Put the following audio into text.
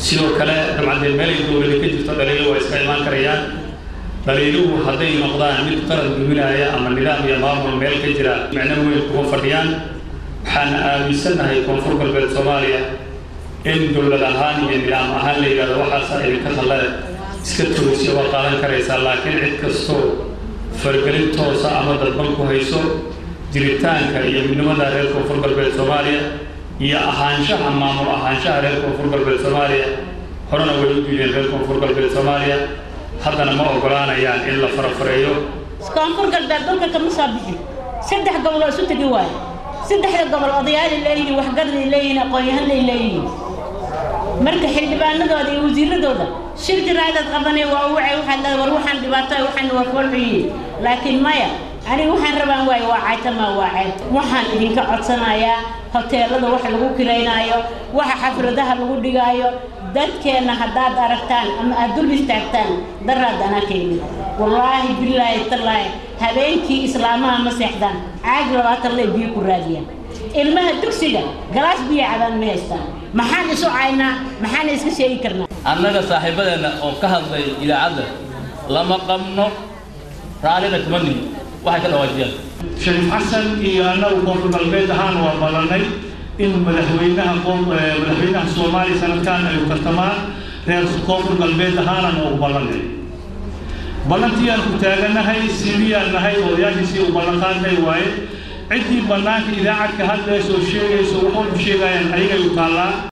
sidoo kale dabcadee meelay dowlada ka jirto dhaliilo waa iska imaan karayaan dhaliiluhu hadday noqdaan mid qaran duminaya ama nidaam iyo maamul meel ka jira micno weyn kuma fadhiyaan waxaan aaminsannahay koonfur galbeed soomaaliya in dowlad ahaan iyo nidaam ahaan la yidhahdo waxaasa idinka talle iska toogsi waa qaadan karaysaa laakiin cid kastoo fargelin toosa ama dadban ku hayso jiritaanka iyo midnimada reer koonfur galbeed soomaaliya iyo ahaanshaha maamul ahaanshaha reer koonfur galbeed soomaaliya horena way u diideen reer koonfur galbeed soomaaliya haddana ma ogolaanayaan in la farafareeyo koonfur galbeed dhulka kama soo bixin saddex gobol oo isu tegi waayo saddexda gobol odayaalay leeyihiin waxgarday leeyihiin aqoon-yahanay leeyihiin marka xildhibaanadooda iyo wasiiradooda shir jiraadaad qabanay waa wacay waxaad leedahay war waxaan dhibaato waxaan waa foolxuyiin laakiin maya aniga waxaan rabaan waayo waa caytama waa ceeb waxaan idinka codsanayaa hoteelada wax lagu kiraynaayo waxa xafladaha lagu dhigaayo dadkeenna haddaad aragtaan ama aad dul istaagtaan daraad anaa ka yimid wallaahi bilaahi tallaahi habeenkii islaamaha ma seexdaan caag labaatan lay biyo ku raadiyaan ilmaha dugsiga galaas biyo cabaan ma haystaan maxaan isu caynaa maxaan iska sheegi karnaa annaga saaxiibadeenna oo ka hadlay idaacadda lama qabno raallina kuma nihin waxay ka dhawaajiyaan shariif xasan iyo annagu koonfur galbeed ahaan waa ballanay in madaxweynaha madaxweynaha soomaaliya sanadkan ay tartamaan reer koonfur galbeed ahaanan ugu ballanay ballantii aan ku taaganahay siibiyaan nahay odayaashiisii u ballanqaadnay waaye ciddii bannaanka idaacadka hadlaysa oo sheegaysa waxu sheegayaan ayagay u taallaa